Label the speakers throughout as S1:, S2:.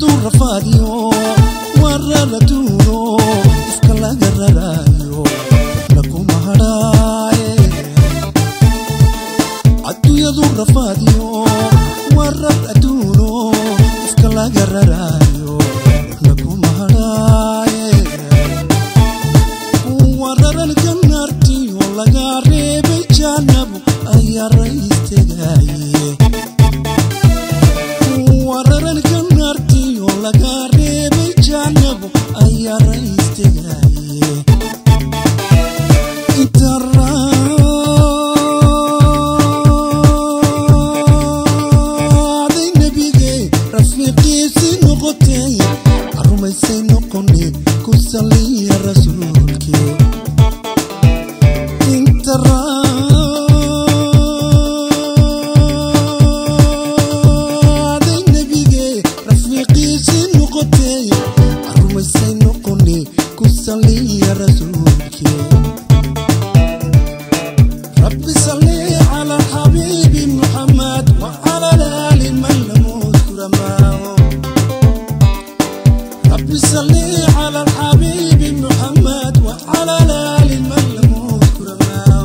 S1: adduunyadu rafaadiyo warara duuno iska laga raraayo lakuma hadhaaye adduunyadu rafaadiyo warar adduuno iska laga raraayo lakuma hadhaaye wararan ganartiyo laga reebay jaanabu ayaa raistegaye wararan ganartiyo laga reebay jaanabu ayaa raistegaye intaraaday nebige rafiiqiisii noqotay arumaysay noqone ku saliya rasuulkii intaraaday nebige rafiiqiisii noqotay arumaysay noqone ku saliya rasuulkii رب صل على الحبيب محمد وعلى الآل من لم يذكر معه رب صل على الحبيب محمد وعلى الآل من لم يذكر معه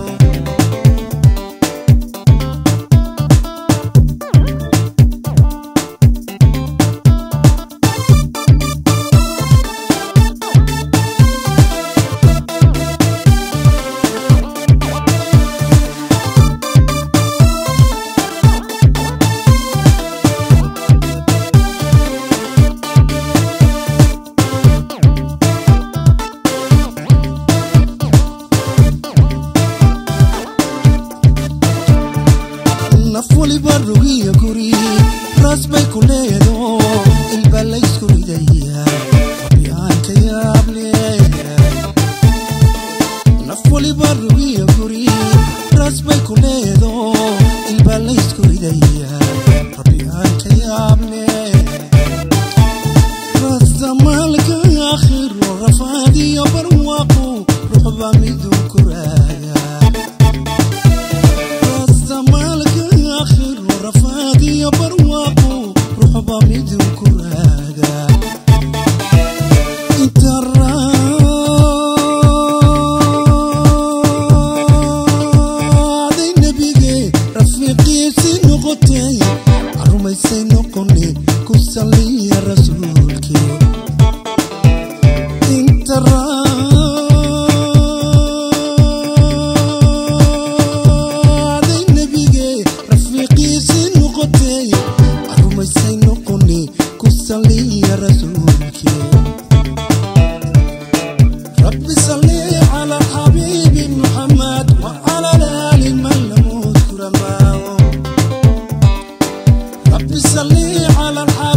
S1: naf waliba rugiya guri raas bay ku leedo ilba laysku ridaya rabyaanka yaable naf waliba rugiya guri raas bay ku leedo ilba laysku ridaya rabyaanka yaable rasamaalka aakhiro rafaadiyo barwaaqo ruxba miduu kuraaga rasamaalka aakhiro rafaadiyo barwaaqo ruxba miduu kuraaga intaraaday nebige rafiiqiisii noqotay arumaysay noqone ku saliya rasuulkii intaraaday nebige rafiiqiisii noqotay arumaysay noqone ku saliya rasuulkii رب صل على الحبيب محمد وعلى الآل من لم يذكر معه رب صل على الحبيب